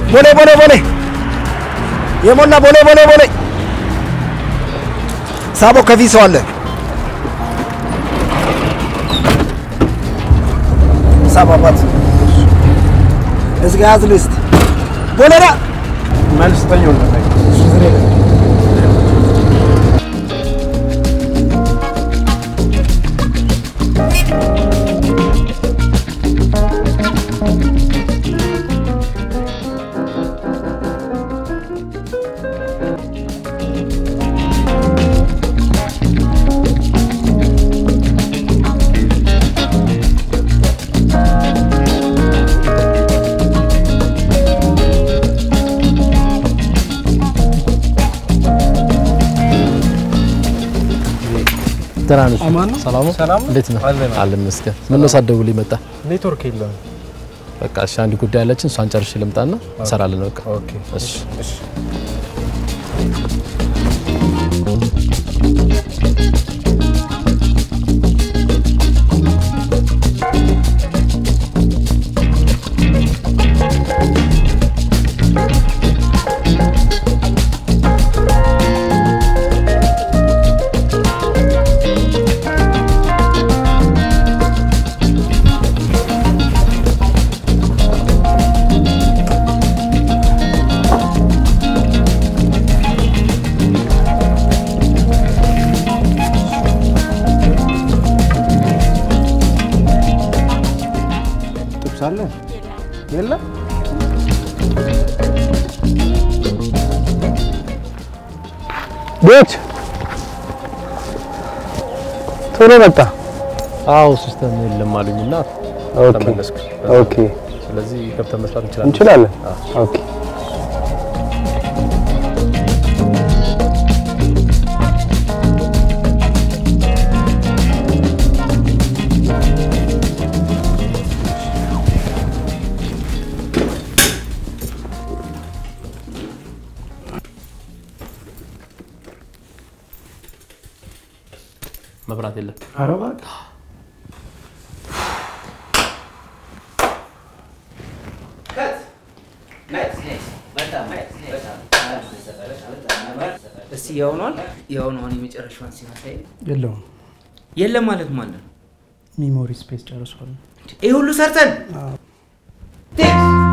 ቦሌ ቦሌ ቦሌ የሞላ ቦሌ ቦሌ ቦሌ ሳቦ ከፊት ሰው አለ። ሳቦ አባት እዚህ ጋር ያዝ ልስት ቦሌ ዳ መልስ ተኛው ደህና ነሽ? አማን ነው? ሰላም ነው? ሰላም ነው? እንዴት ነህ? አለን። አለን ይመስገን። ምን ነው ሳትደውልልኝ መጣ? ኔትወርክ የለም። በቃ እሺ፣ አንድ ጉዳይ አለችን፣ እሷን ጨርሼ ልምጣና እንሰራለን። በቃ ኦኬ እሺ። እሺ ጥብስ አለ የለም? ቤት ቶሎ መጣ። አዎ ሲስተም የለም አሉኝና ኦኬ ተመለስኩ። ኦኬ ስለዚህ ገብተን መስራት እንችላለን። እንችላለን። ኦኬ መብራት የለም። ኧረ እባክህ እስቲ የሆኗል የሆኗን የመጨረሻዋን ሲመሳይ የለውም የለም ማለት ማለት ነው። ሚሞሪ ስፔስ ጨርሷል። ይህ ሁሉ ሰርተን አዎ። ቴክስ